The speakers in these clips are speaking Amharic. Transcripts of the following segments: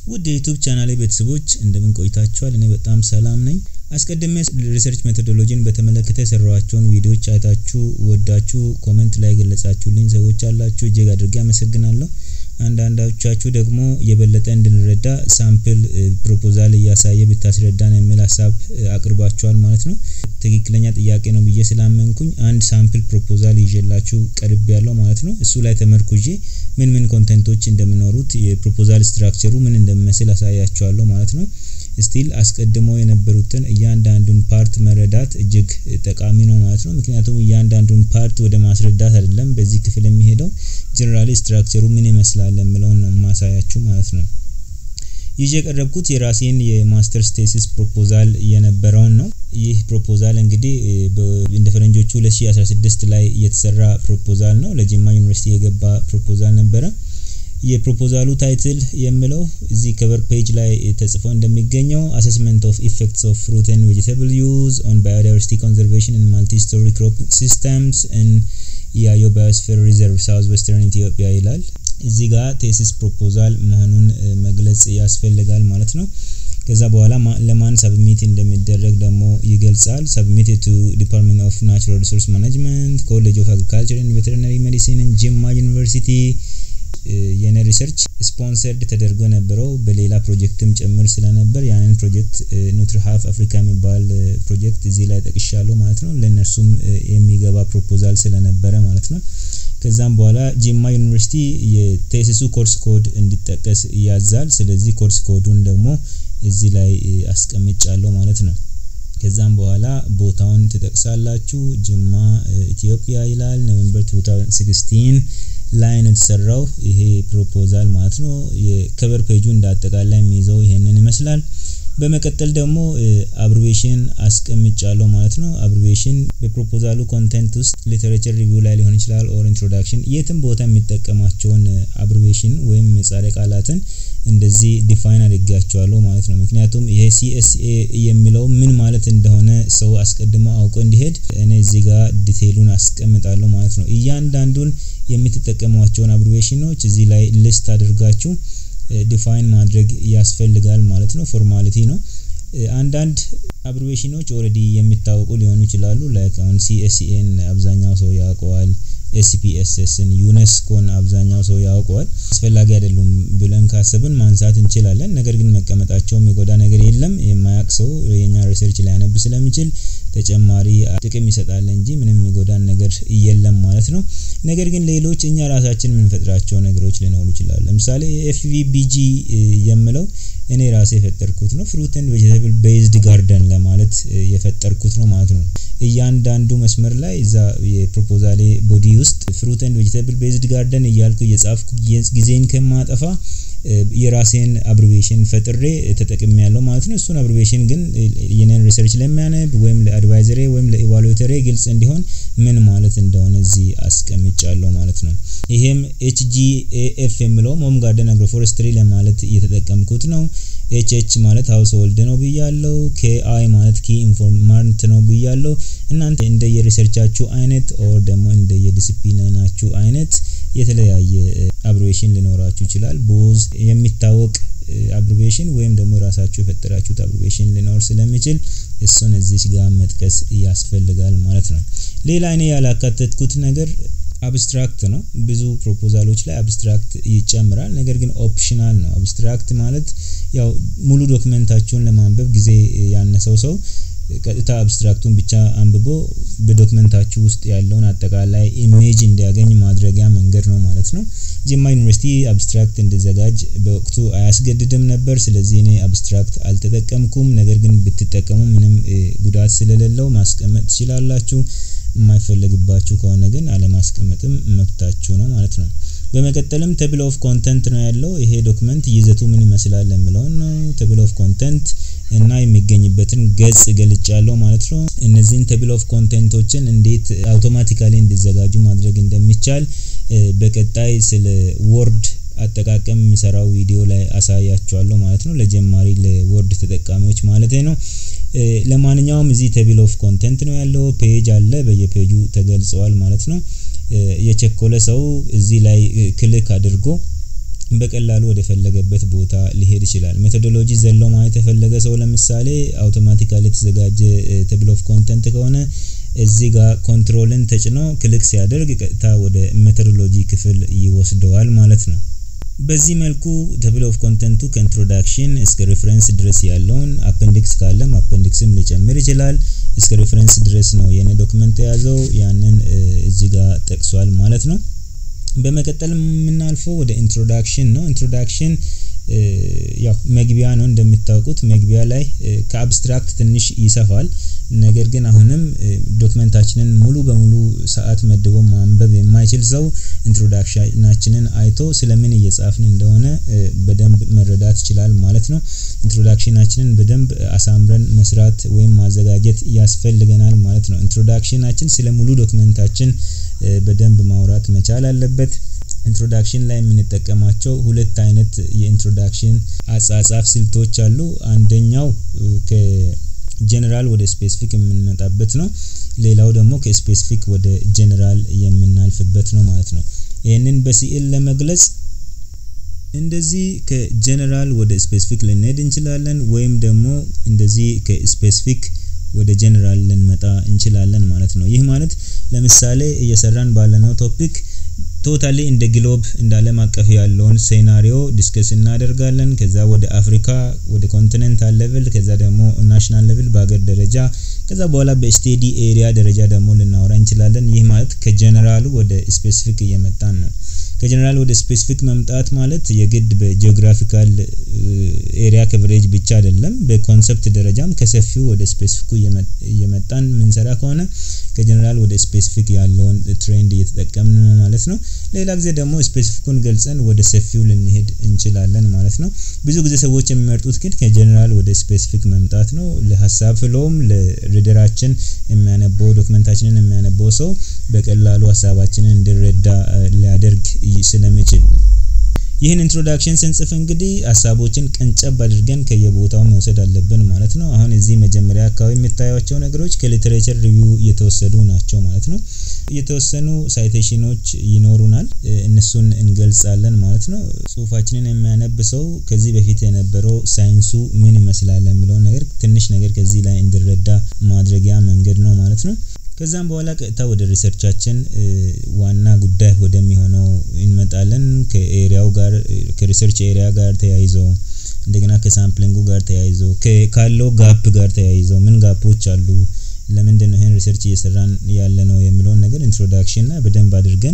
ውድ የዩቱብ ቻናሌ ቤተሰቦች እንደምን ቆይታችኋል? እኔ በጣም ሰላም ነኝ። አስቀድሜ ሪሰርች ሜቶዶሎጂን በተመለከተ የሰራኋቸውን ቪዲዮዎች አይታችሁ ወዳችሁ ኮመንት ላይ የገለጻችሁልኝ ሰዎች አላችሁ፣ እጅግ አድርጌ አመሰግናለሁ። አንዳንዶቻችሁ ደግሞ የበለጠ እንድንረዳ ሳምፕል ፕሮፖዛል እያሳየ ብታስረዳን የሚል ሀሳብ አቅርባችኋል ማለት ነው። ትክክለኛ ጥያቄ ነው ብዬ ስላመንኩኝ አንድ ሳምፕል ፕሮፖዛል ይዤላችሁ ቀርብ ያለው ማለት ነው። እሱ ላይ ተመርኩዤ ምን ምን ኮንቴንቶች እንደሚኖሩት የፕሮፖዛል ስትራክቸሩ ምን እንደሚመስል አሳያችኋለሁ ማለት ነው። ስቲል አስቀድሞ የነበሩትን እያንዳንዱን ፓርት መረዳት እጅግ ጠቃሚ ነው ማለት ነው። ምክንያቱም እያንዳንዱን ፓርት ወደ ማስረዳት አይደለም በዚህ ክፍል የሚሄደው ጀነራሊ ስትራክቸሩ ምን ይመስላል የሚለውን ነው ማሳያችሁ ማለት ነው። ይዤ የቀረብኩት የራሴን የማስተርስ ቴሲስ ፕሮፖዛል የነበረውን ነው። ይህ ፕሮፖዛል እንግዲህ እንደ ፈረንጆቹ 2016 ላይ የተሰራ ፕሮፖዛል ነው። ለጅማ ዩኒቨርሲቲ የገባ ፕሮፖዛል ነበረ። የፕሮፖዛሉ ታይትል የሚለው እዚህ ከቨር ፔጅ ላይ ተጽፎ እንደሚገኘው አሰስመንት ኦፍ ኢፌክትስ ኦፍ ፍሩት ኤንድ ቬጂተብል ዩዝ ኦን ባዮዳይቨርሲቲ ኮንዘርቬሽን ኢን ማልቲ ስቶሪ ክሮፕ ሲስተምስ ኢን ኢያዮ ባዮስፌር ሪዘርቭ ሳውዝ ዌስተርን ኢትዮጵያ ይላል። እዚህ ጋር ቴሲስ ፕሮፖዛል መሆኑን መግለጽ ያስፈልጋል ማለት ነው። ከዛ በኋላ ለማን ሰብሚት እንደሚደረግ ደግሞ ይገልጻል። ሰብሚት ቱ ዲፓርትመንት ኦፍ ናቹራል ሪሶርስ ማኔጅመንት ኮሌጅ ኦፍ አግሪካልቸር ኤንድ ቬተሪናሪ ሜዲሲን ጅማ ዩኒቨርሲቲ የኔ ሪሰርች ስፖንሰርድ ተደርጎ የነበረው በሌላ ፕሮጀክትም ጭምር ስለነበር ያንን ፕሮጀክት ኑትሪ ሀፍ አፍሪካ የሚባል ፕሮጀክት እዚህ ላይ ጠቅሻለሁ ማለት ነው። ለእነርሱም የሚገባ ፕሮፖዛል ስለነበረ ማለት ነው። ከዛም በኋላ ጂማ ዩኒቨርሲቲ የቴሲሱ ኮርስ ኮድ እንዲጠቀስ ያዛል። ስለዚህ ኮርስ ኮዱን ደግሞ እዚህ ላይ አስቀምጫለሁ ማለት ነው። ከዛም በኋላ ቦታውን ትጠቅሳላችሁ። ጅማ ኢትዮጵያ ይላል። ኖቬምበር 2016 ላይ ነው የተሰራው ይሄ ፕሮፖዛል ማለት ነው። የከቨር ፔጁ እንዳጠቃላይ የሚይዘው ይሄንን ይመስላል። በመቀጠል ደግሞ አብሪቬሽን አስቀምጫለሁ ማለት ነው። አብሪቬሽን በፕሮፖዛሉ ኮንቴንት ውስጥ ሊተሬቸር ሪቪው ላይ ሊሆን ይችላል ኦር ኢንትሮዳክሽን የትም ቦታ የሚጠቀማቸውን አብሪቬሽን ወይም ምህጻረ ቃላትን እንደዚህ ዲፋይን አድርጋቸዋለሁ ማለት ነው። ምክንያቱም ይሄ ሲኤስኤ የሚለው ምን ማለት እንደሆነ ሰው አስቀድሞ አውቆ እንዲሄድ እኔ እዚህ ጋር ዲቴይሉን አስቀምጣለሁ ማለት ነው። እያንዳንዱን የምትጠቀሟቸውን አብሪቬሽኖች እዚህ ላይ ሊስት አድርጋችሁ ዲፋይን ማድረግ ያስፈልጋል ማለት ነው። ፎርማሊቲ ነው። አንዳንድ አብሪቬሽኖች ኦልሬዲ የሚታወቁ ሊሆኑ ይችላሉ። ላይክ አሁን ሲኤስኤን አብዛኛው ሰው ያውቀዋል። ኤስፒኤስኤስን ዩኔስኮን አብዛኛው ሰው ያውቀዋል። አስፈላጊ አይደሉም ብለን ካሰብን ማንሳት እንችላለን። ነገር ግን መቀመጣቸው የሚጎዳ ነገር የለም። የማያውቅ ሰው የኛ ሪሰርች ሊያነብ ስለሚችል ተጨማሪ ጥቅም ይሰጣል እንጂ ምንም የሚጎዳን ነገር የለም ማለት ነው። ነገር ግን ሌሎች እኛ ራሳችን የምንፈጥራቸው ነገሮች ሊኖሩ ይችላሉ። ለምሳሌ ኤፍቪቢጂ የምለው እኔ ራሴ የፈጠርኩት ነው። ፍሩት ኤንድ ቬጂተብል ቤዝድ ጋርደን ለማለት የፈጠርኩት ነው ማለት ነው። እያንዳንዱ መስመር ላይ እዛ የፕሮፖዛሌ ቦዲ ውስጥ ፍሩት ኤንድ ቬጂተብል ቤዝድ ጋርደን እያልኩ እየጻፍኩ ጊዜን ከማጠፋ የራሴን አብሪቬሽን ፈጥሬ ተጠቅሜ ያለው ማለት ነው። እሱን አብሪቬሽን ግን የኔን ሪሰርች ለሚያነብ ወይም ለአድቫይዘሬ ወይም ለኢቫሉዌተሬ ግልጽ እንዲሆን ምን ማለት እንደሆነ እዚህ አስቀምጫለሁ ማለት ነው። ይሄም ኤችጂኤኤፍ የሚለው ሆም ጋርደን አግሮፎረስትሪ ለማለት እየተጠቀምኩት ነው። ኤች ኤች ማለት ሀውስ ሆልድ ነው ብያለው። ኬ አይ ማለት ኪ ኢንፎርማንት ነው ብያለው። እናንተ እንደ የሪሰርቻችሁ አይነት ኦር ደግሞ እንደ የዲሲፕሊናችሁ አይነት የተለያየ አብሪቬሽን ሊኖራችሁ ይችላል። ቦዝ የሚታወቅ አብሪቬሽን ወይም ደግሞ ራሳችሁ የፈጠራችሁት አብሪቬሽን ሊኖር ስለሚችል እሱን እዚች ጋር መጥቀስ ያስፈልጋል ማለት ነው። ሌላ እኔ ያላካተትኩት ነገር አብስትራክት ነው። ብዙ ፕሮፖዛሎች ላይ አብስትራክት ይጨምራል። ነገር ግን ኦፕሽናል ነው። አብስትራክት ማለት ያው ሙሉ ዶክመንታችሁን ለማንበብ ጊዜ ያነሰው ሰው ቀጥታ አብስትራክቱን ብቻ አንብቦ በዶክመንታችሁ ውስጥ ያለውን አጠቃላይ ኢሜጅ እንዲያገኝ ማድረጊያ መንገድ ነው ማለት ነው። ጅማ ዩኒቨርሲቲ አብስትራክት እንዲዘጋጅ በወቅቱ አያስገድድም ነበር። ስለዚህ እኔ አብስትራክት አልተጠቀምኩም። ነገር ግን ብትጠቀሙ ምንም ጉዳት ስለሌለው ማስቀመጥ ትችላላችሁ። የማይፈለግባችሁ ከሆነ ግን አለማስቀመጥም መብታችሁ ነው ማለት ነው። በመቀጠልም ቴብል ኦፍ ኮንተንት ነው ያለው። ይሄ ዶክመንት ይዘቱ ምን ይመስላል የሚለውን ነው። ቴብል ኦፍ ኮንተንት እና የሚገኝበትን ገጽ ገልጫለሁ ማለት ነው። እነዚህን ቴብል ኦፍ ኮንቴንቶችን እንዴት አውቶማቲካሊ እንዲዘጋጁ ማድረግ እንደሚቻል በቀጣይ ስለ ወርድ አጠቃቀም የሚሰራው ቪዲዮ ላይ አሳያችኋለሁ ማለት ነው። ለጀማሪ ለወርድ ተጠቃሚዎች ማለት ነው። ለማንኛውም እዚህ ቴብል ኦፍ ኮንቴንት ነው ያለው። ፔጅ አለ፣ በየፔጁ ተገልጸዋል ማለት ነው። የቸኮለ ሰው እዚህ ላይ ክሊክ አድርጎ በቀላሉ ወደ ፈለገበት ቦታ ሊሄድ ይችላል። ሜቶዶሎጂ ዘሎ ማየት የፈለገ ሰው ለምሳሌ አውቶማቲካሊ የተዘጋጀ ቴብል ኦፍ ኮንተንት ከሆነ እዚህ ጋር ኮንትሮልን ተጭኖ ክሊክ ሲያደርግ ቀጥታ ወደ ሜቶዶሎጂ ክፍል ይወስደዋል ማለት ነው። በዚህ መልኩ ቴብል ኦፍ ኮንተንቱ ከኢንትሮዳክሽን እስከ ሬፈረንስ ድረስ ያለውን አፔንዲክስ ካለም አፔንዲክስም ሊጨምር ይችላል። እስከ ሬፈረንስ ድረስ ነው የኔ ዶክመንት የያዘው ያንን እዚህ ጋር ጠቅሷል ማለት ነው። በመቀጠል የምናልፈው ወደ ኢንትሮዳክሽን ነው። ኢንትሮዳክሽን ያው መግቢያ ነው እንደምታውቁት መግቢያ ላይ ከአብስትራክት ትንሽ ይሰፋል። ነገር ግን አሁንም ዶክመንታችንን ሙሉ በሙሉ ሰዓት መድቦ ማንበብ የማይችል ሰው ኢንትሮዳክሽናችንን አይቶ ስለምን እየጻፍን እንደሆነ በደንብ መረዳት ይችላል ማለት ነው። ኢንትሮዳክሽናችንን በደንብ አሳምረን መስራት ወይም ማዘጋጀት ያስፈልገናል ማለት ነው። ኢንትሮዳክሽናችን ስለ ሙሉ ዶክመንታችን በደንብ ማውራት መቻል አለበት። ኢንትሮዳክሽን ላይ የምንጠቀማቸው ሁለት አይነት የኢንትሮዳክሽን አጻጻፍ ስልቶች አሉ። አንደኛው ከጀነራል ወደ ስፔሲፊክ የምንመጣበት ነው። ሌላው ደግሞ ከስፔሲፊክ ወደ ጀነራል የምናልፍበት ነው ማለት ነው። ይህንን በስዕል ለመግለጽ እንደዚህ ከጀነራል ወደ ስፔሲፊክ ልንሄድ እንችላለን፣ ወይም ደግሞ እንደዚህ ከስፔሲፊክ ወደ ጀነራል ልንመጣ እንችላለን ማለት ነው። ይህ ማለት ለምሳሌ እየሰራን ባለነው ቶፒክ ቶታሊ እንደ ግሎብ እንደ ዓለም አቀፍ ያለውን ሴናሪዮ ዲስከስ እናደርጋለን። ከዛ ወደ አፍሪካ ወደ ኮንቲኔንታል ሌቭል፣ ከዛ ደግሞ ናሽናል ሌቭል በሀገር ደረጃ፣ ከዛ በኋላ በስቴዲ ኤሪያ ደረጃ ደግሞ ልናወራ እንችላለን። ይህ ማለት ከጀነራሉ ወደ ስፔሲፊክ እየመጣን ነው። ከጀነራል ወደ ስፔሲፊክ መምጣት ማለት የግድ በጂኦግራፊካል ኤሪያ ከቨሬጅ ብቻ አይደለም። በኮንሰፕት ደረጃም ከሰፊው ወደ ስፔሲፊኩ እየመጣን ምንሰራ ከሆነ ከጀነራል ወደ ስፔሲፊክ ያለውን ትሬንድ እየተጠቀምን ነው ማለት ነው። ሌላ ጊዜ ደግሞ ስፔሲፊኩን ገልጸን ወደ ሰፊው ልንሄድ እንችላለን ማለት ነው። ብዙ ጊዜ ሰዎች የሚመርጡት ግን ከጀነራል ወደ ስፔሲፊክ መምጣት ነው። ለሀሳብ ፍሎም ለሪደራችን የሚያነበው ዶክመንታችንን የሚያነበው ሰው በቀላሉ ሀሳባችንን እንዲረዳ ሊያደርግ ስለሚችል ይህን ኢንትሮዳክሽን ስንጽፍ እንግዲህ ሀሳቦችን ቀንጨብ አድርገን ከየቦታው መውሰድ አለብን ማለት ነው። አሁን እዚህ መጀመሪያ አካባቢ የምታዩቸው ነገሮች ከሊትሬቸር ሪቪው የተወሰዱ ናቸው ማለት ነው። የተወሰኑ ሳይቴሽኖች ይኖሩናል፣ እነሱን እንገልጻለን ማለት ነው። ጽሁፋችንን የሚያነብ ሰው ከዚህ በፊት የነበረው ሳይንሱ ምን ይመስላል የሚለውን ነገር ትንሽ ነገር ከዚህ ላይ እንዲረዳ ማድረጊያ መንገድ ነው ማለት ነው። ከዛም በኋላ ቀጥታ ወደ ሪሰርቻችን ዋና ጉዳይ ወደሚሆነው እንመጣለን። ከኤሪያው ጋር ከሪሰርች ኤሪያ ጋር ተያይዘው እንደገና ከሳምፕሊንጉ ጋር ተያይዘው ካለው ጋፕ ጋር ተያይዘው ምን ጋፖች አሉ፣ ለምንድን ነው ይህን ሪሰርች እየሰራን ያለ ነው የሚለውን ነገር ኢንትሮዳክሽን ላይ በደንብ አድርገን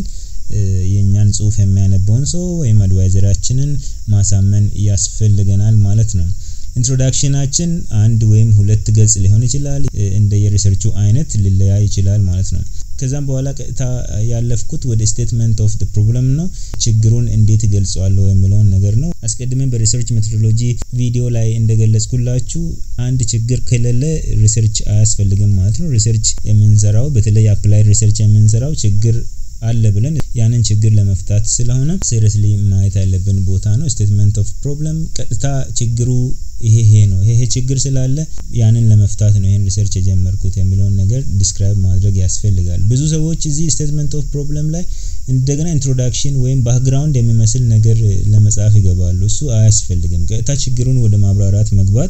የእኛን ጽሁፍ የሚያነበውን ሰው ወይም አድቫይዘራችንን ማሳመን ያስፈልገናል ማለት ነው። ኢንትሮዳክሽናችን አንድ ወይም ሁለት ገጽ ሊሆን ይችላል። እንደ የሪሰርቹ አይነት ሊለያይ ይችላል ማለት ነው። ከዛም በኋላ ቀጥታ ያለፍኩት ወደ ስቴትመንት ኦፍ ፕሮብለም ነው። ችግሩን እንዴት እገልጸዋለሁ የሚለውን ነገር ነው። አስቀድመን በሪሰርች ሜቶዶሎጂ ቪዲዮ ላይ እንደገለጽኩላችሁ አንድ ችግር ከሌለ ሪሰርች አያስፈልግም ማለት ነው። ሪሰርች የምንሰራው በተለይ አፕላይድ ሪሰርች የምንሰራው ችግር አለ ብለን ያንን ችግር ለመፍታት ስለሆነ ሲሪየስሊ ማየት ያለብን ቦታ ነው። ስቴትመንት ኦፍ ፕሮብለም ቀጥታ ችግሩ ይሄ ይሄ ነው ይሄ ችግር ስላለ ያንን ለመፍታት ነው ይሄን ሪሰርች የጀመርኩት የሚለውን ነገር ዲስክራይብ ማድረግ ያስፈልጋል። ብዙ ሰዎች እዚህ ስቴትመንት ኦፍ ፕሮብለም ላይ እንደገና ኢንትሮዳክሽን ወይም ባክግራውንድ የሚመስል ነገር ለመጻፍ ይገባሉ። እሱ አያስፈልግም። ቀጥታ ችግሩን ወደ ማብራራት መግባት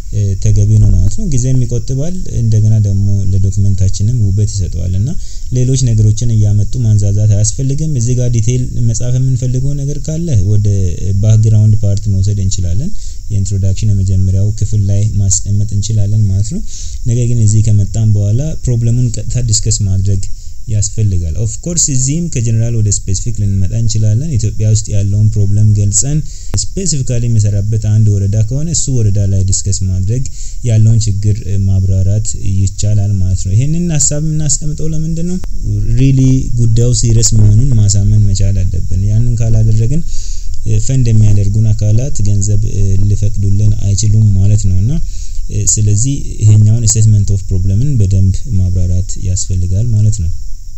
ተገቢ ነው ማለት ነው። ጊዜም ይቆጥባል። እንደገና ደግሞ ለዶክመንታችንም ውበት ይሰጠዋል እና ሌሎች ነገሮችን እያመጡ ማንዛዛት አያስፈልግም። እዚህ ጋር ዲቴይል መጻፍ የምንፈልገው ነገር ካለ ወደ ባክግራውንድ ፓርት መውሰድ እንችላለን። የኢንትሮዳክሽን የመጀመሪያው ክፍል ላይ ማስቀመጥ እንችላለን ማለት ነው። ነገር ግን እዚህ ከመጣም በኋላ ፕሮብለሙን ቀጥታ ዲስከስ ማድረግ ያስፈልጋል። ኦፍ ኮርስ እዚህም ከጀነራል ወደ ስፔሲፊክ ልንመጣ እንችላለን። ኢትዮጵያ ውስጥ ያለውን ፕሮብለም ገልጸን ስፔሲፊካሊ የሚሰራበት አንድ ወረዳ ከሆነ እሱ ወረዳ ላይ ዲስከስ ማድረግ ያለውን ችግር ማብራራት ይቻላል ማለት ነው። ይሄንን ሀሳብ የምናስቀምጠው ለምንድን ነው? ሪሊ ጉዳዩ ሲሪየስ መሆኑን ማሳመን መቻል አለብን። ያንን ካላደረግን ፈንድ የሚያደርጉን አካላት ገንዘብ ሊፈቅዱልን አይችሉም ማለት ነው እና ስለዚህ ይሄኛውን ስቴትመንት ኦፍ ፕሮብለምን በደንብ ማብራራት ያስፈልጋል ማለት ነው።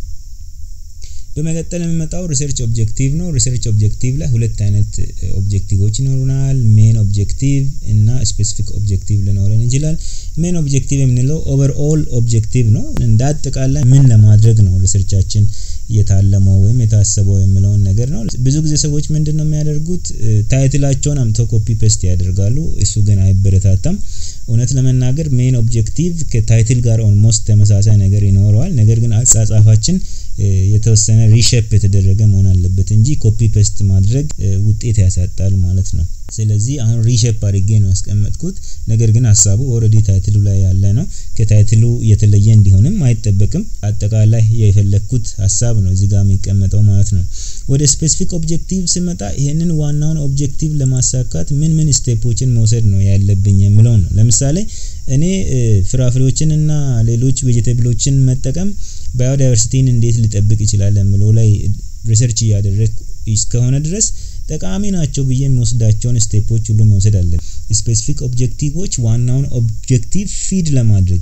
በመቀጠል የሚመጣው ሪሰርች ኦብጀክቲቭ ነው። ሪሰርች ኦብጀክቲቭ ላይ ሁለት አይነት ኦብጀክቲቮች ይኖሩናል። ሜን ኦብጀክቲቭ እና ስፔሲፊክ ኦብጀክቲቭ ሊኖረን ይችላል። ሜን ኦብጀክቲቭ የምንለው ኦቨርኦል ኦብጀክቲቭ ነው። እንደ አጠቃላይ ምን ለማድረግ ነው ሪሰርቻችን የታለመው ወይም የታሰበው የሚለውን ነገር ነው። ብዙ ጊዜ ሰዎች ምንድን ነው የሚያደርጉት? ታይትላቸውን አምተው ኮፒ ፔስት ያደርጋሉ። እሱ ግን አይበረታታም። እውነት ለመናገር ሜን ኦብጀክቲቭ ከታይትል ጋር ኦልሞስት ተመሳሳይ ነገር ይኖረዋል። ነገር ግን አጻጻፋችን የተወሰነ ሪሼፕ የተደረገ መሆን አለበት እንጂ ኮፒ ፔስት ማድረግ ውጤት ያሳጣል ማለት ነው። ስለዚህ አሁን ሪሼፕ አድርጌ ነው ያስቀመጥኩት። ነገር ግን ሀሳቡ ኦልሬዲ ታይትሉ ላይ ያለ ነው። ከታይትሉ የተለየ እንዲሆንም አይጠበቅም። አጠቃላይ የፈለግኩት ሀሳብ ነው እዚህ ጋር የሚቀመጠው ማለት ነው። ወደ ስፔሲፊክ ኦብጀክቲቭ ስመጣ ይሄንን ዋናውን ኦብጀክቲቭ ለማሳካት ምን ምን ስቴፖችን መውሰድ ነው ያለብኝ የሚለው ነው። ለምሳሌ እኔ ፍራፍሬዎችን እና ሌሎች ቬጀቴብሎችን መጠቀም ባዮዳይቨርሲቲን እንዴት ሊጠብቅ ይችላል የሚለው ላይ ሪሰርች እያደረግ እስከሆነ ድረስ ጠቃሚ ናቸው ብዬ የሚወስዳቸውን ስቴፖች ሁሉ መውሰድ አለን። ስፔሲፊክ ኦብጀክቲቮች ዋናውን ኦብጀክቲቭ ፊድ ለማድረግ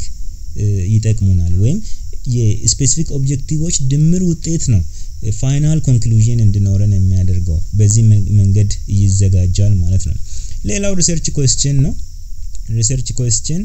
ይጠቅሙናል ወይም የስፔሲፊክ ኦብጀክቲቮች ድምር ውጤት ነው ፋይናል ኮንክሉዥን እንዲኖረን የሚያደርገው በዚህ መንገድ ይዘጋጃል ማለት ነው። ሌላው ሪሰርች ኮስችን ነው። ሪሰርች ኮስችን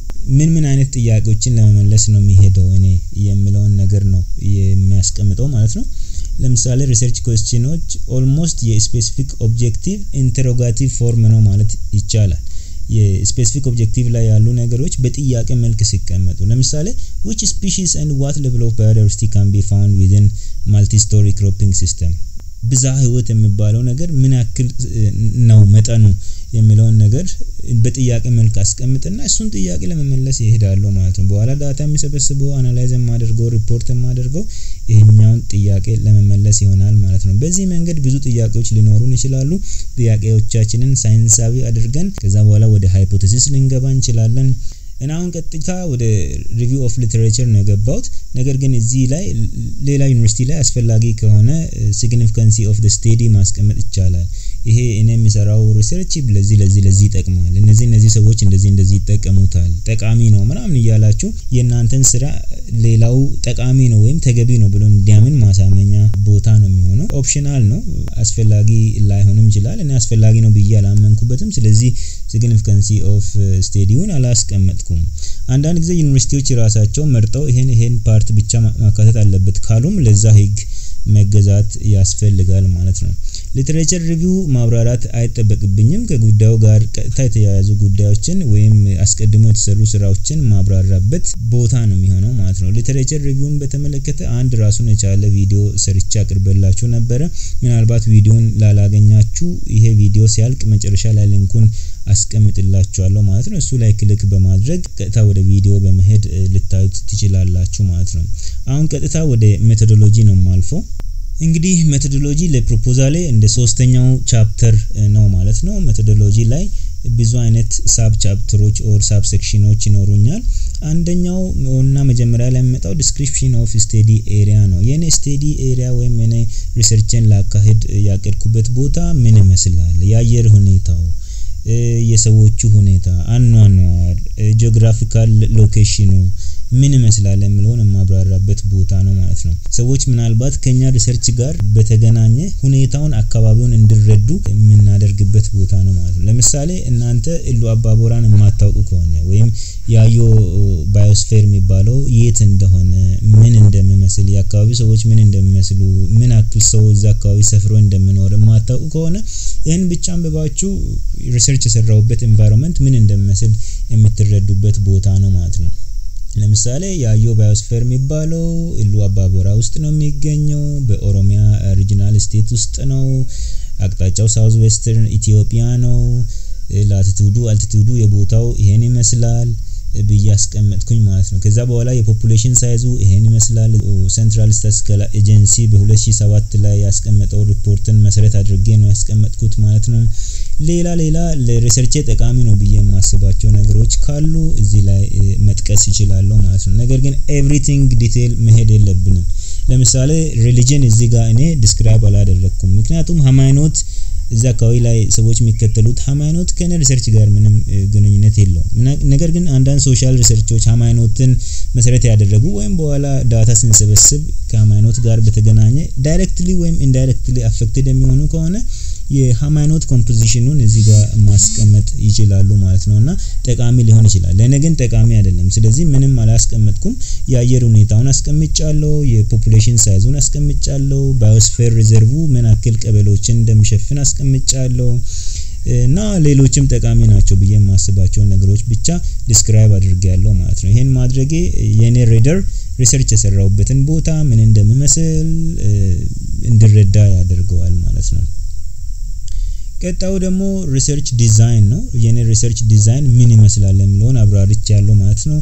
ምን ምን አይነት ጥያቄዎችን ለመመለስ ነው የሚሄደው እኔ የሚለውን ነገር ነው የሚያስቀምጠው ማለት ነው። ለምሳሌ ሪሰርች ኮስችኖች ኦልሞስት የስፔሲፊክ ኦብጀክቲቭ ኢንተሮጋቲቭ ፎርም ነው ማለት ይቻላል። የስፔሲፊክ ኦብጀክቲቭ ላይ ያሉ ነገሮች በጥያቄ መልክ ሲቀመጡ ለምሳሌ which species and what level of biodiversity can be found within multi-story cropping system ብዛ ህይወት የሚባለው ነገር ምን ያክል ነው መጠኑ የሚለውን ነገር በጥያቄ መልክ አስቀምጥና እሱን ጥያቄ ለመመለስ ይሄዳሉ ማለት ነው። በኋላ ዳታ የሚሰበስበው አናላይዝ የማደርገው ሪፖርት የማደርገው ይሄኛውን ጥያቄ ለመመለስ ይሆናል ማለት ነው። በዚህ መንገድ ብዙ ጥያቄዎች ሊኖሩን ይችላሉ። ጥያቄዎቻችንን ሳይንሳዊ አድርገን ከዛ በኋላ ወደ ሃይፖቴሲስ ልንገባ እንችላለን። እና አሁን ቀጥታ ወደ ሪቪው ኦፍ ሊትሬቸር ነው የገባሁት። ነገር ግን እዚህ ላይ ሌላ ዩኒቨርሲቲ ላይ አስፈላጊ ከሆነ ሲግኒፊካንሲ ኦፍ ደ ስቴዲ ማስቀመጥ ይቻላል። ይሄ እኔ የሚሰራው ሪሰርች ለዚህ ለዚህ ለዚህ ይጠቅማል፣ እነዚህ እነዚህ ሰዎች እንደዚህ እንደዚህ ይጠቀሙታል፣ ጠቃሚ ነው ምናምን እያላችሁ የእናንተን ስራ ሌላው ጠቃሚ ነው ወይም ተገቢ ነው ብሎ እንዲያምን ማሳመኛ ቦታ ነው የሚሆነው። ኦፕሽናል ነው፣ አስፈላጊ ላይሆንም ይችላል። እኔ አስፈላጊ ነው ብዬ አላመንኩበትም። ስለዚህ ሲግኒፊካንሲ ኦፍ ስቴዲውን አላስቀመጥኩም። አንዳንድ ጊዜ ዩኒቨርሲቲዎች ራሳቸው መርጠው ይሄን ይሄን ፓርት ብቻ ማካተት አለበት ካሉም ለዛ ህግ መገዛት ያስፈልጋል ማለት ነው። ሊትሬቸር ሪቪው ማብራራት አይጠበቅብኝም። ከጉዳዩ ጋር ቀጥታ የተያያዙ ጉዳዮችን ወይም አስቀድሞ የተሰሩ ስራዎችን ማብራራበት ቦታ ነው የሚሆነው ማለት ነው። ሊትሬቸር ሪቪውን በተመለከተ አንድ ራሱን የቻለ ቪዲዮ ሰርቻ አቅርበላችሁ ነበረ። ምናልባት ቪዲዮን ላላገኛችሁ ይሄ ቪዲዮ ሲያልቅ መጨረሻ ላይ ሊንኩን አስቀምጥላችኋለሁ ማለት ነው። እሱ ላይ ክሊክ በማድረግ ቀጥታ ወደ ቪዲዮ በመሄድ ልታዩት ትችላላችሁ ማለት ነው። አሁን ቀጥታ ወደ ሜቶዶሎጂ ነው ማልፈው። እንግዲህ ሜቶዶሎጂ ለፕሮፖዛሌ እንደ ሶስተኛው ቻፕተር ነው ማለት ነው። ሜቶዶሎጂ ላይ ብዙ አይነት ሳብ ቻፕተሮች ኦር ሳብ ሴክሽኖች ይኖሩኛል። አንደኛው እና መጀመሪያ ላይ የሚመጣው ዲስክሪፕሽን ኦፍ ስቴዲ ኤሪያ ነው። የኔ ስቴዲ ኤሪያ ወይም የኔ ሪሰርችን ላካሄድ ያቀድኩበት ቦታ ምን ይመስላል፣ የአየር ሁኔታው የሰዎቹ ሁኔታ፣ አኗኗር፣ ጂኦግራፊካል ሎኬሽኑ ምን ይመስላል የሚለውን የማብራራበት ቦታ ነው ማለት ነው። ሰዎች ምናልባት ከኛ ሪሰርች ጋር በተገናኘ ሁኔታውን አካባቢውን እንዲረዱ የምናደርግበት ቦታ ነው ማለት ነው። ለምሳሌ እናንተ ኢሉ አባቦራን የማታውቁ ከሆነ ወይም ያዮ ባዮስፌር የሚባለው የት እንደሆነ ምን እንደሚመስል የአካባቢ ሰዎች ምን እንደሚመስሉ ምን ያክል ሰው እዛ አካባቢ ሰፍሮ እንደሚኖር የማታውቁ ከሆነ ይህን ብቻ አንብባችሁ ሪሰርች የሰራውበት ኤንቫይሮንመንት ምን እንደሚመስል የምትረዱበት ቦታ ነው ማለት ነው። ለምሳሌ የአዮ ባዮስፌር የሚባለው ኢሉ አባቦራ ውስጥ ነው የሚገኘው። በኦሮሚያ ሪጂናል ስቴት ውስጥ ነው። አቅጣጫው ሳውዝ ዌስተርን ኢትዮጵያ ነው። ላቲቱዱ አልቲቱዱ የቦታው ይሄን ይመስላል ብዬ አስቀመጥኩኝ ማለት ነው። ከዛ በኋላ የፖፑሌሽን ሳይዙ ይሄን ይመስላል። ሴንትራል ስታቲስቲካል ኤጀንሲ በ2007 ላይ ያስቀመጠው ሪፖርትን መሰረት አድርጌ ነው ያስቀመጥኩት ማለት ነው። ሌላ ሌላ ለሪሰርቼ ጠቃሚ ነው ብዬ የማስባቸው ነገሮች ካሉ እዚህ ላይ መጥቀስ ይችላለሁ ማለት ነው። ነገር ግን ኤቭሪቲንግ ዲቴል መሄድ የለብንም። ለምሳሌ ሪሊጅን እዚህ ጋር እኔ ዲስክራይብ አላደረግኩም። ምክንያቱም ሃይማኖት እዛ አካባቢ ላይ ሰዎች የሚከተሉት ሃይማኖት ከነ ሪሰርች ጋር ምንም ግንኙነት የለውም። ነገር ግን አንዳንድ ሶሻል ሪሰርቾች ሃይማኖትን መሰረት ያደረጉ ወይም በኋላ ዳታ ስንሰበስብ ከሃይማኖት ጋር በተገናኘ ዳይሬክትሊ ወይም ኢንዳይሬክትሊ አፌክትድ የሚሆኑ ከሆነ የሃይማኖት ኮምፖዚሽኑን እዚህ ጋር ማስቀመጥ ይችላሉ ማለት ነው እና ጠቃሚ ሊሆን ይችላል። ለእኔ ግን ጠቃሚ አይደለም። ስለዚህ ምንም አላስቀመጥኩም። የአየር ሁኔታውን አስቀምጫለሁ፣ የፖፑሌሽን ሳይዙን አስቀምጫለሁ፣ ባዮስፌር ሪዘርቩ ምን ያክል ቀበሌዎችን እንደሚሸፍን አስቀምጫለሁ እና ሌሎችም ጠቃሚ ናቸው ብዬ የማስባቸውን ነገሮች ብቻ ዲስክራይብ አድርጌያለሁ ማለት ነው። ይሄን ማድረጌ የኔ ሬደር ሪሰርች የሰራውበትን ቦታ ምን እንደሚመስል እንዲረዳ ያደርገዋል ማለት ነው። ቀጣዩ ደግሞ ሪሰርች ዲዛይን ነው። የኔ ሪሰርች ዲዛይን ምን ይመስላል የሚለውን አብራርች ያለው ማለት ነው።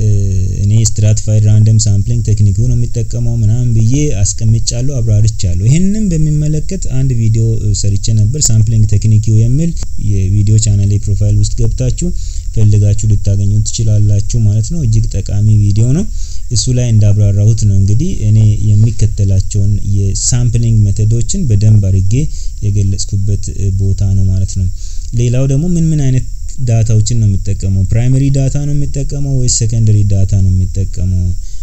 እኔ ስትራቲፋይድ ራንደም ሳምፕሊንግ ቴክኒክ ነው የሚጠቀመው ምናምን ብዬ አስቀምጫለሁ፣ አብራርቻለሁ። ይህንንም በሚመለከት አንድ ቪዲዮ ሰርቼ ነበር፣ ሳምፕሊንግ ቴክኒክ የሚል የቪዲዮ ቻናሌ ፕሮፋይል ውስጥ ገብታችሁ ፈልጋችሁ ልታገኙ ትችላላችሁ ማለት ነው። እጅግ ጠቃሚ ቪዲዮ ነው። እሱ ላይ እንዳብራራሁት ነው እንግዲህ እኔ የሚከተላቸውን የሳምፕሊንግ ሜቶዶችን በደንብ አድርጌ የገለጽኩበት ቦታ ነው ማለት ነው። ሌላው ደግሞ ምን ምን አይነት ዳታዎችን ነው የሚጠቀመው? ፕራይመሪ ዳታ ነው የሚጠቀመው ወይስ ሰከንደሪ ዳታ ነው የሚጠቀመው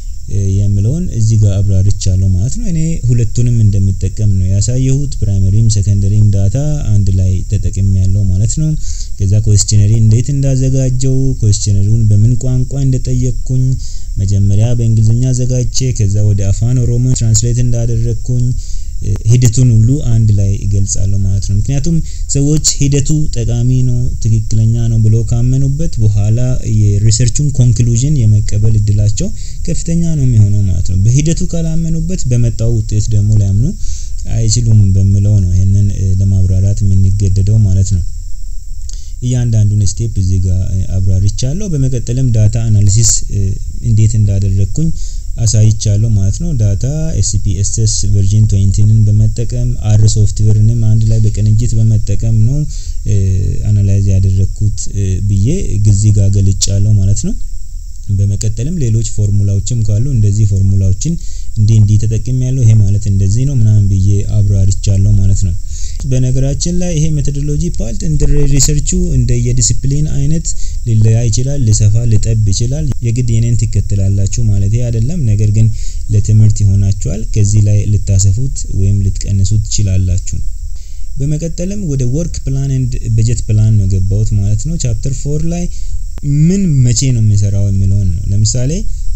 የሚለውን እዚህ ጋር አብራርቻለሁ ማለት ነው። እኔ ሁለቱንም እንደሚጠቀም ነው ያሳየሁት። ፕራይመሪም ሰከንደሪም ዳታ አንድ ላይ ተጠቅም ያለው ማለት ነው። ከዛ ኮስችነሪ እንዴት እንዳዘጋጀው፣ ኮስችነሪውን በምን ቋንቋ እንደጠየቅኩኝ መጀመሪያ በእንግሊዝኛ አዘጋጅቼ ከዛ ወደ አፋን ኦሮሞ ትራንስሌት እንዳደረግኩኝ ሂደቱን ሁሉ አንድ ላይ ይገልጻለሁ ማለት ነው። ምክንያቱም ሰዎች ሂደቱ ጠቃሚ ነው፣ ትክክለኛ ነው ብሎ ካመኑበት በኋላ የሪሰርቹን ኮንክሉዥን የመቀበል እድላቸው ከፍተኛ ነው የሚሆነው ማለት ነው። በሂደቱ ካላመኑበት በመጣው ውጤት ደግሞ ሊያምኑ አይችሉም በሚለው ነው ይህንን ለማብራራት የምንገደደው ማለት ነው። እያንዳንዱን ስቴፕ እዚህ ጋር አብራርቻለሁ። በመቀጠልም ዳታ አናሊሲስ እንዴት እንዳደረግኩኝ አሳይቻለሁ ማለት ነው። ዳታ ኤስፒኤስኤስ ቨርዥን ትዌንቲንን በመጠቀም አር ሶፍትዌርንም አንድ ላይ በቅንጅት በመጠቀም ነው አናላይዝ ያደረግኩት ብዬ ጊዜ ጋር ገልጫለሁ ማለት ነው። በመቀጠልም ሌሎች ፎርሙላዎችም ካሉ እንደዚህ ፎርሙላዎችን እንዲህ እንዲህ ተጠቅም ያለው ይሄ ማለት እንደዚህ ነው ምናምን ብዬ አብራርቻለሁ ማለት ነው። በነገራችን ላይ ይሄ ሜቶዶሎጂ ፓርት እንደ ሪሰርቹ እንደ የዲሲፕሊን አይነት ሊለያ ይችላል፣ ሊሰፋ ሊጠብ ይችላል። የግድ የኔን ትከተላላችሁ ማለት አይደለም። ነገር ግን ለትምህርት ይሆናችኋል። ከዚህ ላይ ልታሰፉት ወይም ልትቀንሱት ትችላላችሁ። በመቀጠልም ወደ ወርክ ፕላን ኤንድ በጀት ፕላን ነው የገባሁት ማለት ነው። ቻፕተር ፎር ላይ ምን መቼ ነው የሚሰራው የሚለውን ነው። ለምሳሌ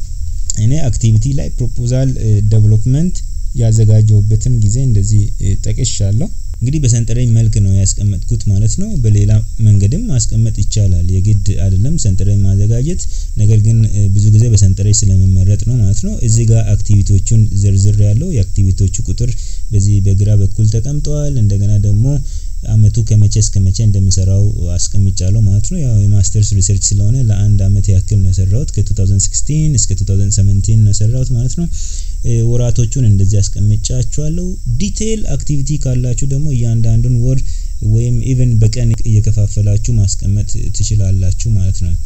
እኔ አክቲቪቲ ላይ ፕሮፖዛል ዴቨሎፕመንት ያዘጋጀሁበትን ጊዜ እንደዚህ ጠቅሻለሁ። እንግዲህ በሰንጠረዥ መልክ ነው ያስቀመጥኩት ማለት ነው። በሌላ መንገድም ማስቀመጥ ይቻላል። የግድ አይደለም ሰንጠረዥ ማዘጋጀት። ነገር ግን ብዙ ጊዜ በሰንጠረዥ ስለሚመረጥ ነው ማለት ነው። እዚህ ጋር አክቲቪቲዎቹን ዝርዝር ያለው የአክቲቪቲዎቹ ቁጥር በዚህ በግራ በኩል ተቀምጠዋል። እንደገና ደግሞ አመቱ ከመቼ እስከ መቼ እንደሚሰራው አስቀምጫለሁ ማለት ነው። ያው የማስተርስ ሪሰርች ስለሆነ ለአንድ አመት ያክል ነው የሰራሁት ከ2016 እስከ 2017 ነው የሰራሁት ማለት ነው። ወራቶቹን እንደዚህ አስቀምጫችኋለሁ። ዲቴይል አክቲቪቲ ካላችሁ ደግሞ እያንዳንዱን ወር ወይም ኢቨን በቀን እየከፋፈላችሁ ማስቀመጥ ትችላላችሁ ማለት ነው።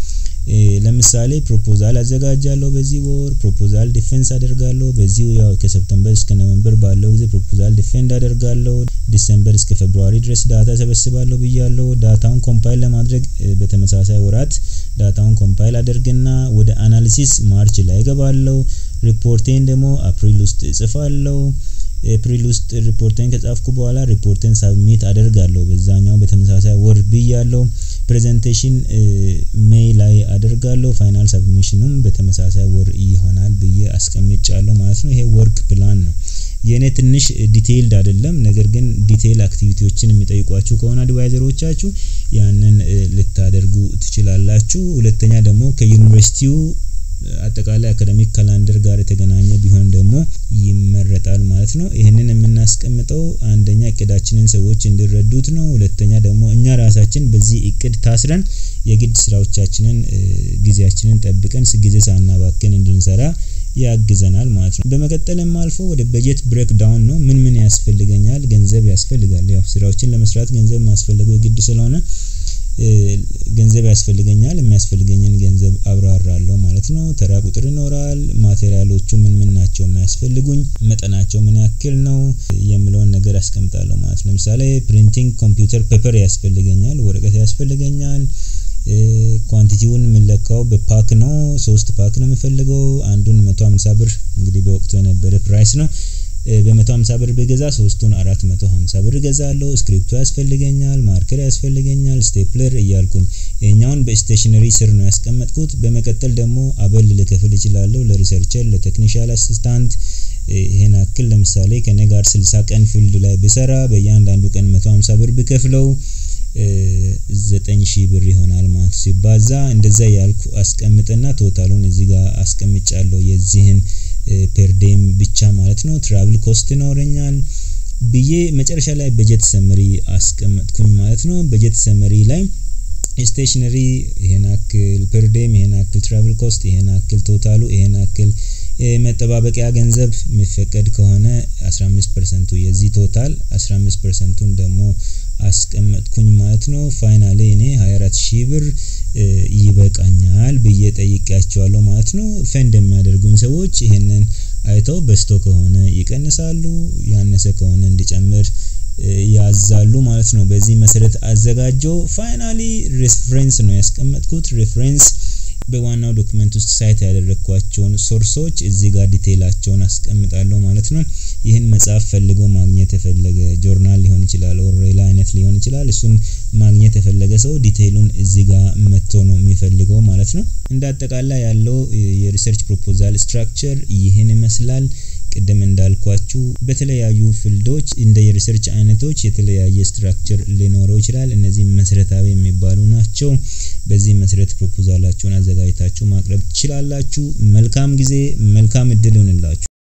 ለምሳሌ ፕሮፖዛል አዘጋጃለሁ በዚህ ወር ፕሮፖዛል ዲፌንስ አደርጋለሁ። በዚህ ያው ከሰፕተምበር እስከ ኖቨምበር ባለው ጊዜ ፕሮፖዛል ዲፌንድ አደርጋለሁ። ዲሰምበር እስከ ፌብሩዋሪ ድረስ ዳታ ሰበስባለሁ ብያለሁ። ዳታውን ኮምፓይል ለማድረግ በተመሳሳይ ወራት ዳታውን ኮምፓይል አደርግና ወደ አናሊሲስ ማርች ላይ ገባለሁ። ሪፖርቴን ደግሞ አፕሪል ውስጥ እጽፋለሁ። ኤፕሪል ውስጥ ሪፖርቴን ከጻፍኩ በኋላ ሪፖርቴን ሳብሚት አደርጋለሁ በዛኛው በተመሳሳይ ወር ብያለሁ። ፕሬዘንቴሽን ሜይ ላይ አደርጋለሁ። ፋይናል ሳብሚሽኑም በተመሳሳይ ወር ይሆናል ብዬ አስቀምጫለሁ ማለት ነው። ይሄ ወርክ ፕላን ነው። የእኔ ትንሽ ዲቴይልድ አይደለም። ነገር ግን ዲቴይል አክቲቪቲዎችን የሚጠይቋችሁ ከሆነ አድቫይዘሮቻችሁ ያንን ልታደርጉ ትችላላችሁ። ሁለተኛ ደግሞ ከዩኒቨርሲቲው አጠቃላይ አካዳሚክ ካላንደር ጋር የተገናኘ ቢሆን ደግሞ ይመረጣል ማለት ነው። ይህንን የምናስቀምጠው አንደኛ እቅዳችንን ሰዎች እንዲረዱት ነው። ሁለተኛ ደግሞ እኛ ራሳችን በዚህ እቅድ ታስረን የግድ ስራዎቻችንን ጊዜያችንን ጠብቀን ጊዜ ሳናባክን እንድንሰራ ያግዘናል ማለት ነው። በመቀጠልም አልፎ ወደ በጀት ብሬክ ዳውን ነው። ምን ምን ያስፈልገኛል? ገንዘብ ያስፈልጋል። ያው ስራዎችን ለመስራት ገንዘብ ማስፈለገው ግድ ስለሆነ ገንዘብ ያስፈልገኛል። የሚያስፈልገኝን ገንዘብ አብራራለሁ ማለት ነው። ተራ ቁጥር ይኖራል። ማቴሪያሎቹ ምን ምን ናቸው የሚያስፈልጉኝ፣ መጠናቸው ምን ያክል ነው የሚለውን ነገር አስቀምጣለሁ ማለት ነው። ለምሳሌ ፕሪንቲንግ ኮምፒውተር ፔፐር ያስፈልገኛል፣ ወረቀት ያስፈልገኛል። ኳንቲቲውን የምንለካው በፓክ ነው። ሶስት ፓክ ነው የምፈልገው። አንዱን መቶ ሀምሳ ብር እንግዲህ በወቅቱ የነበረ ፕራይስ ነው። በ150 ብር ብገዛ ሶስቱን 450 ብር ገዛለሁ። ስክሪፕቶ ያስፈልገኛል፣ ማርከር ያስፈልገኛል፣ ስቴፕለር እያልኩኝ ይሄኛውን በስቴሽነሪ ስር ነው ያስቀመጥኩት። በመቀጠል ደግሞ አበል ልከፍል እችላለሁ ለሪሰርቸር፣ ለቴክኒሻል አሲስታንት ይሄን አክል ለምሳሌ ከኔ ጋር 60 ቀን ፊልድ ላይ ብሰራ በእያንዳንዱ ቀን 150 ብር ብከፍለው ዘጠኝ ሺህ ብር ይሆናል ማለት ሲባዛ እንደዛ ያልኩ አስቀምጥና ቶታሉን እዚህ ጋር አስቀምጫለሁ የዚህን ፔርዴም ብቻ ማለት ነው። ትራቭል ኮስት ይኖረኛል ብዬ መጨረሻ ላይ በጀት ሰመሪ አስቀመጥኩኝ ማለት ነው። በጀት ሰመሪ ላይ ስቴሽነሪ ይሄን አክል ፐርዴም ይሄን አክል ትራቭል ኮስት ይሄን አክል ቶታሉ ይሄን አክል መጠባበቂያ ገንዘብ የሚፈቀድ ከሆነ 15 ፐርሰንቱ የዚህ ቶታል 15 ፐርሰንቱን ደግሞ አስቀመጥኩኝ ማለት ነው። ፋይናሌ እኔ 24 ሺህ ብር ይበቃኛል ብዬ ጠይቄያቸዋለሁ ማለት ነው። ፈንድ የሚያደርጉኝ ሰዎች ይሄንን አይተው በስቶ ከሆነ ይቀንሳሉ፣ ያነሰ ከሆነ እንዲጨምር ያዛሉ ማለት ነው። በዚህ መሰረት አዘጋጀው። ፋይናሊ ሬፍሬንስ ነው ያስቀመጥኩት። ሬፍሬንስ በዋናው ዶክመንት ውስጥ ሳይት ያደረግኳቸውን ሶርሶች እዚህ ጋር ዲቴይላቸውን አስቀምጣለሁ ማለት ነው። ይህን መጽሐፍ ፈልጎ ማግኘት የፈለገ ጆርናል ሊሆን ይችላል፣ ኦር ሌላ አይነት ሊሆን ይችላል። እሱን ማግኘት የፈለገ ሰው ዲቴይሉን እዚህ ጋር መጥቶ ነው የሚፈልገው ማለት ነው። እንደ አጠቃላይ ያለው የሪሰርች ፕሮፖዛል ስትራክቸር ይህን ይመስላል። ቅድም እንዳልኳችሁ በተለያዩ ፊልዶች እንደ የሪሰርች አይነቶች የተለያየ ስትራክቸር ሊኖረው ይችላል። እነዚህ መሰረታዊ የሚባሉ ናቸው። በዚህ መሰረት ፕሮፖዛላችሁን አዘጋጅታችሁ ማቅረብ ትችላላችሁ። መልካም ጊዜ፣ መልካም እድል ይሁንላችሁ።